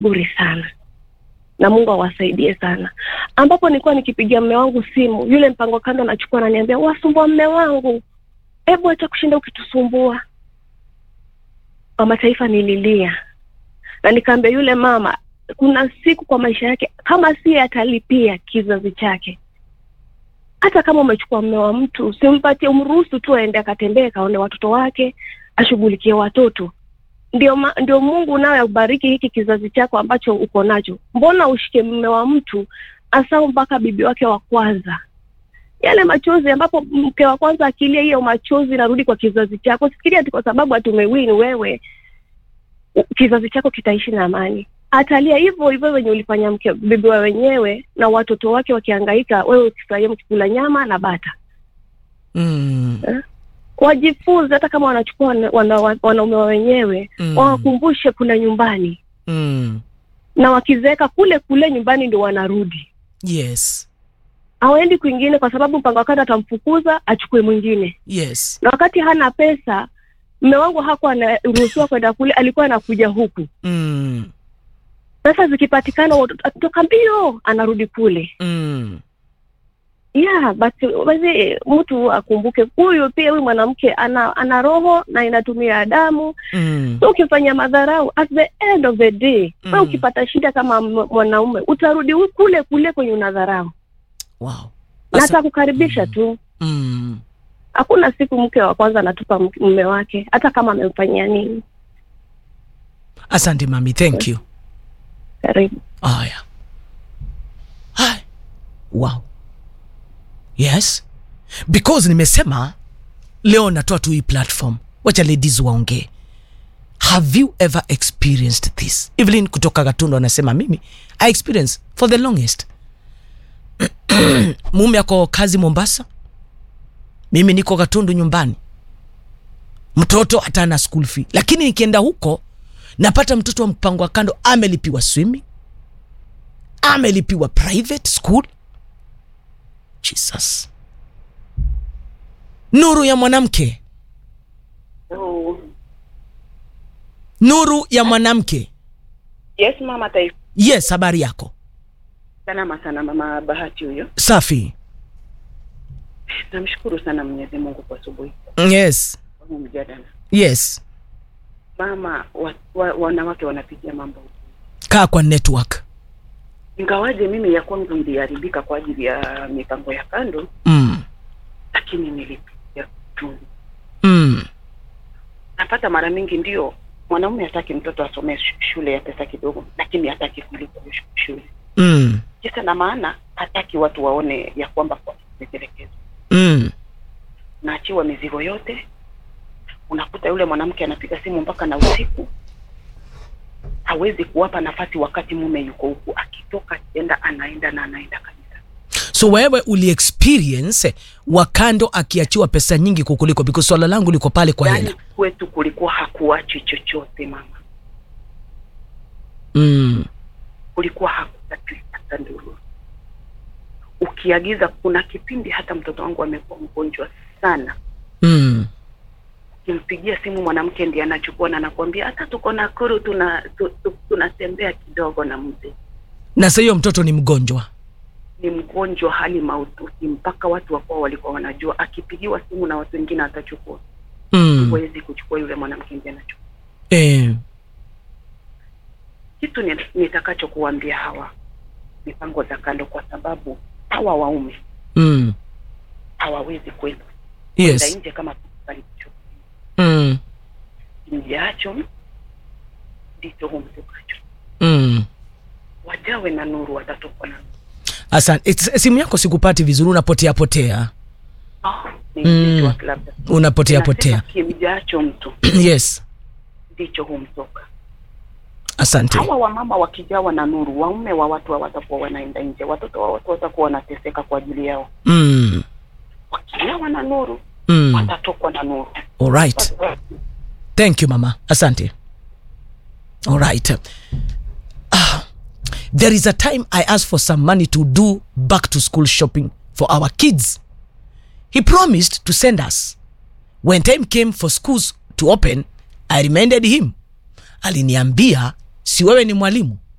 bure sana na mungu awasaidie sana ambapo nilikuwa nikipigia mme wangu simu yule mpango kando anachukua ananiambia wasumbua mme wangu hebu acha kushinda ukitusumbua mama taifa nililia na nikaambia yule mama kuna siku kwa maisha yake kama si atalipia kizazi chake hata kama umechukua mme wa mtu usimpatie umruhusu tu aende akatembee kaone watoto wake ashughulikie watoto ndio ma, ndio mungu nawe akubariki hiki kizazi chako ambacho uko nacho mbona ushike mme wa mtu asau mpaka bibi wake wa kwanza yale machozi ambapo mke wa kwanza akilia hiyo machozi narudi kwa kizazi chako sifikiria ati kwa sababu hatumewini wewe u- kizazi chako kitaishi na amani atalia hivyo hivyo wenye ulifanya mke bibi wa wenyewe na watoto wake wakihangaika wewe ukifurahia mkikula nyama na bata mm. wajifunze hata kama wanachukua wana, wana, wanaume wa wenyewe Mm. wawakumbushe kuna nyumbani Mm. na wakizeeka kule kule nyumbani ndio wanarudi yes hawaendi kwingine kwa sababu mpango wa kando atamfukuza achukue mwingine yes na wakati hana pesa mme wangu hakuwa anaruhusiwa kwenda kule alikuwa anakuja huku mm. pesa zikipatikana watoto- akitoka mbio anarudi kule Mm. yeah but basi mtu akumbuke huyu pia huyu mwanamke ana ana roho na inatumia damu Mm. so ukifanya madharau at the end of the day Mm. we ukipata shida kama m- mwanaume utarudi hu- kule kule kwenye unadharau wow na Asa- atakukaribisha tu mm. hakuna siku mke wa kwanza anatupa m- mume wake hata kama amemfanyia nini asante mami thank you karibu haya Hai. wow yes because nimesema leo natoa tu hii platform wacha ladies waongee have you ever experienced this evelyn kutoka gatundu anasema mimi i experience for the longest mume ako kazi mombasa mimi niko gatundu nyumbani mtoto hata ana school fee lakini nikienda huko napata mtoto wa mpango wa kando amelipiwa swimming amelipiwa private school jesus nuru ya mwanamke Oh. nuru ya mwanamke Yes mama taifa. yes habari yako Salama sana mama Bahati huyo. safi Namshukuru sana Mwenyezi Mungu kwa asubuhi yes kwa huu mjadala. yes Mama wa, wa, wanawake wanapitia mambo. kaa kwa network Ingawaje mimi ya kwangu iliharibika kwa ajili ya mipango ya kando, mm. lakini nilipitia tu. Mm. Napata mara mingi ndio mwanaume hataki mtoto asomee sh- shule ya pesa kidogo, lakini hataki kulipa hiyo sh- shule. Mm. Kisa na maana hataki watu waone ya kwamba kwa ametelekezwa. Mm. naachiwa mizigo yote. Unakuta yule mwanamke anapiga simu mpaka na usiku, hawezi kuwapa nafasi wakati mume yuko huku, akitoka akienda anaenda na anaenda kabisa. so wewe uli experience wakando akiachiwa pesa nyingi kukuliko because swala langu liko pale kwa Yaani hela kwetu kulikuwa hakuachi chochote mama, mm. kulikuwa hakutaki hata nduru. Ukiagiza, kuna kipindi hata mtoto wangu amekuwa mgonjwa sana, Mm. ukimpigia simu mwanamke ndiye anachukua na anakuambia hata tuko Nakuru tuna tu, tu, tunatembea kidogo na mzee na sa hiyo mtoto ni mgonjwa ni mgonjwa hali mahututi, mpaka watu wakuwa walikuwa wanajua akipigiwa simu na watu wengine atachukua, mm. huwezi kuchukua yule mwanamke ndiye anachukua. eh. Kitu ni- nitakachokuambia hawa mipango za kando, kwa sababu hawa waume mm. hawawezi kwenda yes kwenda nje kama kalicho mm. kimjaacho ndicho humtukacho. Mm. Wajawe na nuru, watatokwa na nuru. asante It's- simu yako sikupati vizuri unapotea potea Oh, ni Mm. network labda. unapotea Nasema potea kimjaacho mtu yes ndicho humtoka. asante hawa wamama wakijawa na nuru, waume wa watu hawatakuwa wanaenda nje, watoto wa watu watakuwa wanateseka kwa ajili yao. mm. Wakijawa na nuru, Mm. watatokwa na nuru. alright thank you mama asante alright ah, there is a time i asked for some money to do back to school shopping for our kids he promised to send us when time came for schools to open i reminded him aliniambia si wewe ni mwalimu